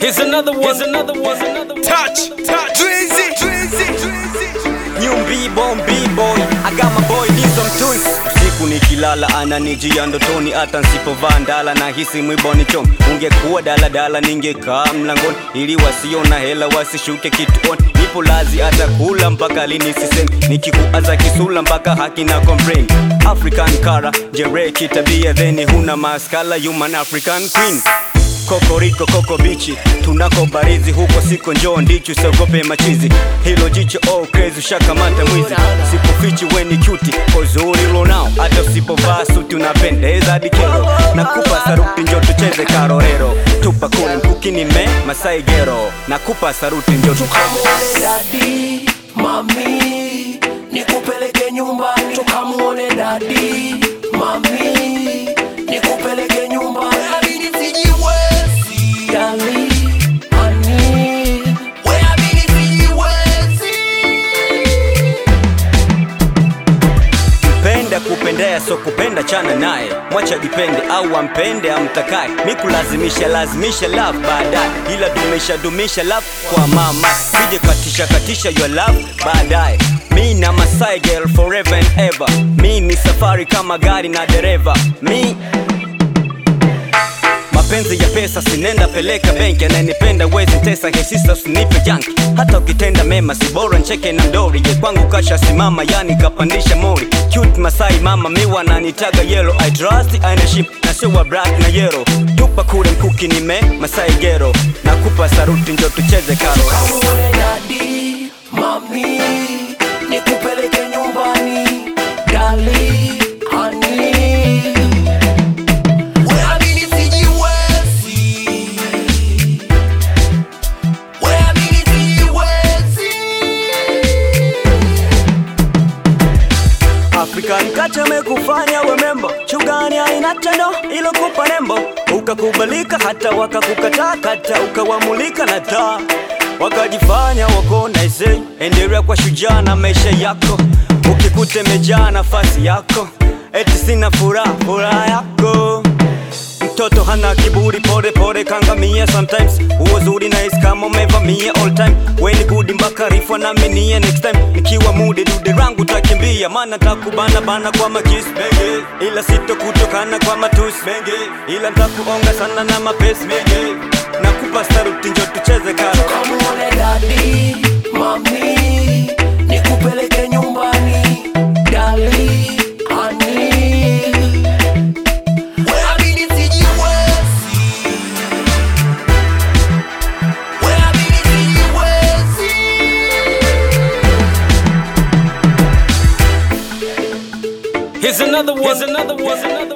Here's another one. Here's another one. Another one. Touch, touch. Drizzy, Drizzy, Drizzy. New B-bomb, B-boy I got my boy Nizo Mtui Usiku nikilala ananijia ndotoni hata nsipovaa ndala na hisi mwiboni chom Ungekuwa daladala ningekaa mlangoni ili wasiona hela wasishuke kituoni Nipo lazi hata kula mpaka lini sisemi Nikikuaza kisula mpaka haki na complain African kara jere kitabia theni huna maskala human African queen kokoriko koko bichi tunako barizi huko siko njoo ndichi usiogope machizi hilo jicho oh crazy ushakamata mwizi sikufichi weni cuti uzuri lonao hata usipovaa suti unapendeza hadi kero nakupa saruti njo tucheze karorero tupa kule mkukini me masai gero nakupa saruti njo tucheze tukamuone dadi mami nikupeleke nyumbani tukamuone dadi mami nikupeleke nyumbani Amini sijiwezi dali ani we amini sijiwezi penda kupendea so kupenda chana naye mwacha jipende au ampende amtakaye mikulazimisha lazimisha love baadaye ila dumisha dumisha love kwa mama sije katisha katisha your love baadaye mi na masai girl forever and ever mi ni safari kama gari na dereva mi mapenzi ya pesa sinenda peleka benki ananipenda wezi ntesa hesisa usinipe janki hata ukitenda mema si bora ncheke na mdori je kwangu kasha simama yani kapandisha mori cute masai mama miwa nanitaga yellow i trust aina ship na sio wa black na yellow tupa kule mkuki nime masai gero nakupa saruti njo tucheze karo tukamuone dadi mami nikupeleke nyumbani dali ani we amini sijiwezi we amini sijiwezi African culture mekufanya wemembo chugani haina tendo ilo kupa nembo ukakubalika hata wakakukataa kata ukawamulika na taa wakajifanya wako naise endelea kwa shujaa na maisha yako ukikute mejaa nafasi yako eti sina furaha furaha yako mtoto hana kiburi pole pole kangamia sometimes huo zuri nice kama umevamia all time weni gudi mpaka rifwa na minie next time nikiwa mude dude rangu takimbia maana takubana bana kwa makis benge ila sito kutokana kwa matus benge ila ntakuonga sana na mapesi benge nakupa saruti njo tucheze karo tukamuone dadi mami nikupeleke nyumbani dali ani we amini sijiwezi we amini sijiwezi Here's another one. Here's another one. Here's another